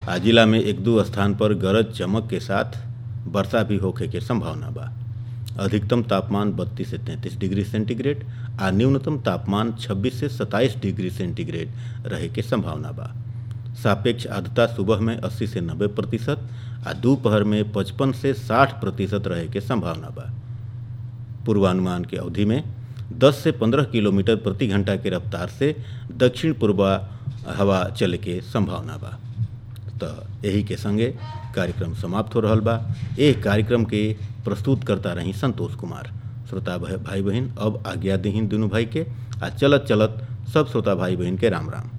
आ जिला में एक दो स्थान पर गरज चमक के साथ वर्षा भी होखे के संभावना बा अधिकतम तापमान 32 से 33 डिग्री सेंटीग्रेड आ न्यूनतम तापमान 26 से 27 डिग्री सेंटीग्रेड रहे के संभावना बा सापेक्ष आर्द्रता सुबह में 80 से 90 प्रतिशत आ दोपहर में 55 से 60 प्रतिशत रहे के संभावना बा पूर्वानुमान के अवधि में 10 से 15 किलोमीटर प्रति घंटा के रफ्तार से दक्षिण पूर्वा हवा चले के संभावना बा तो यही के संगे कार्यक्रम समाप्त हो रहल बा एह कार्यक्रम के प्रस्तुत करता रही संतोष कुमार श्रोता भाई बहन अब आज्ञा दीहीन दुनू भाई के आ चलत चलत सब श्रोता भाई बहन के राम राम